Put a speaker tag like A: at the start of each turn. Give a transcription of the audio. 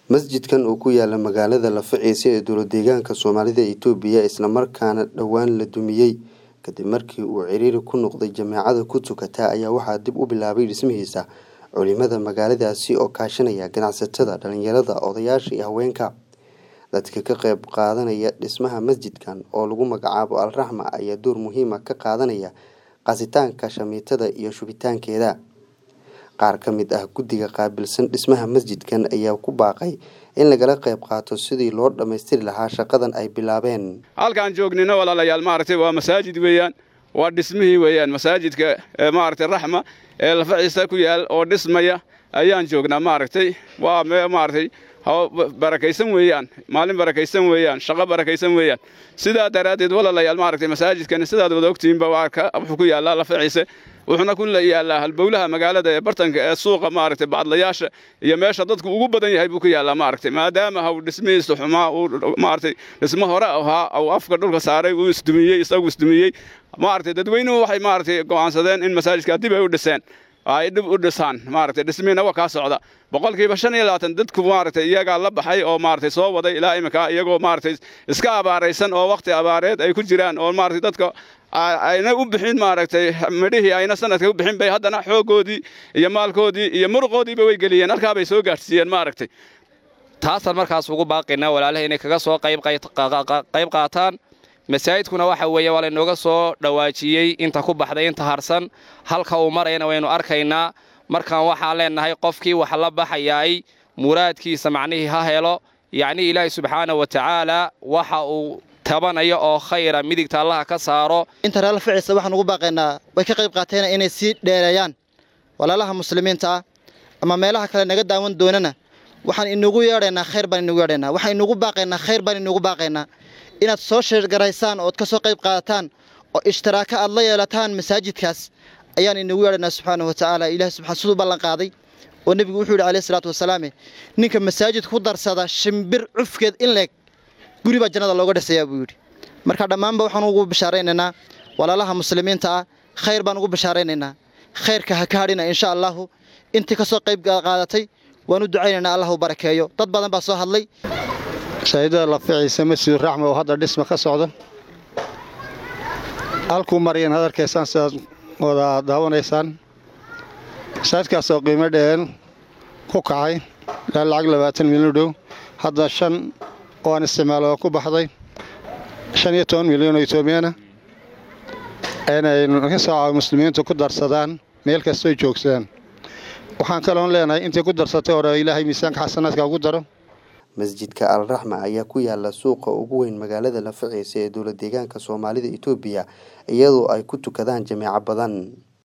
A: masjidkan oo ku yaala magaalada lafaciise ee dowladdeegaanka soomaalida itoobiya islamarkaana dhowaan la dumiyey kadib markii uu ciriiri ku noqday jameecada ku tukata ayaa waxaa dib u bilaabay dhismihiisa culimada magaaladaasi oo kaashanaya ganacsatada dhalinyarada odayaasha iyo haweenka dadka ka qayb qaadanaya dhismaha masjidkan oo lagu magacaabo alraxma ayaa door muhiima ka qaadanaya qasitaanka shamiitada iyo shubitaankeeda qaar ka mid ah guddiga qaabilsan dhismaha masjidkan ayaa ku baaqay in lagala qayb qaato sidii loo dhammaystiri lahaa shaqadan ay bilaabeen
B: halkaan joognina walaalayaal maaragtay waa masaajid weeyaan waa dhismihii weeyaan masaajidka maaragtay raxma ee lafaciisa ku yaal oo dhismaya ayaan joognaa maaragtay waa maaragtay barakaysan weeyaan maalin barakaysan weeyaan shaqo barakaysan weeyaan sidaa daraaddeed walaalayaal maaragtay masaajidkani sidaad wada ogtihiinba wuxuu ku yaallaa lafaciise wuxuuna ku yaallaa halbowlaha magaalada ee bartanka ee suuqa maaragtay bacdlayaasha iyo meesha dadku ugu badan yahay buu ku yaallaa maaragtay maadaama haw dhismihiisa xumaa uu maaragtay dhismo hore ahaa uu afka dhulka saaray uu isdumiyey isagu isdumiyey maaragtay dadweynuhu waxay maaragtay go'aansadeen in masaajidka dib ay u dhiseen ay dhib u dhisaan maaragtay dhismihiina waa kaa socda boqolkiiba shan iyo labaatan dadku maaragtay iyagaa la baxay oo maaragtay soo waday ilaa iminka iyagoo maaragtay iska abaaraysan oo wakhti abaareed ay ku jiraan oo maaragtay dadka ayna u bixin maaragtay midhihii ayna sanadka u bixin bay haddana xooggoodii iyo maalkoodii iyo muruqoodiiba way geliyeen halkaa bay soo gaadhsiiyeen maaragtay
C: taasaan markaas ugu baaqaynaa walaalaha inay kaga soo qayb qaataan masaajidkuna waxa weeye waa laynooga soo dhawaajiyey inta ku baxday inta harsan halka uu marayana waynu arkaynaa markaan waxaan leennahay qofkii wax la baxayaay muraadkiisa macnihii ha helo yacnii ilaahay subxaana wa tacaala waxa uu tabanayo oo khayra midigta allaha ka saaro
D: inta reer laficiisa waxaan ugu baaqaynaa way ka qayb qaateen inay sii dheereeyaan walaalaha muslimiinta ah ama meelaha kale naga daawan doonana waxaan inugu yeedhaynaa khayr baan inugu yeedhaynaa waxaan inugu baaqaynaa khayr baan inugu baaqaynaa inaad soo sheergaraysaan ood ka soo qayb qaadataan oo ishtiraaka aad la yeelataan masaajidkaas ayaan inagu yeedhanaa subxaana wa tacaala ilahi subxaan siduu ballan qaaday oo nebigu wuxuu yidhi alayhi salaatu wasalaame ninka masaajidka ku darsada shimbir cufkeed in leeg guri baa jannada looga dhisayaa buu yidhi marka dhammaanba waxaan ugu bishaaraynaynaa walaalaha muslimiinta ah khayr baan ugu bishaaraynaynaa khayrka ha ka hadhina insha allahu intii ka soo qayb qaadatay waan u ducaynaynaa allah u barakeeyo dad badan baa soo hadlay
E: masaajidada laficiisa masjid raxma oo hadda dhisma ka socda halkuu maryan had arkaysaan sidaad wada daawanaysaan masaajidkaas oo qiimo dheen ku kacay ilaa lacag labaatan milyan u dhow hadda shan oo aan isticmaalo oo ku baxday shan iyo toban milyan oo etoobiyana inay kasoo muslimiintu ku darsadaan meel kastoy joogsadaan waxaan kaloon leenahay intay ku darsatay hore ilaahay miisaanka xasanaadka ugu daro
A: masjidka al raxma ayaa ku yaala suuqa ugu weyn magaalada lafaciise ee dowladdeegaanka soomaalida itoobiya iyadoo ay ku tukadaan jameeco badan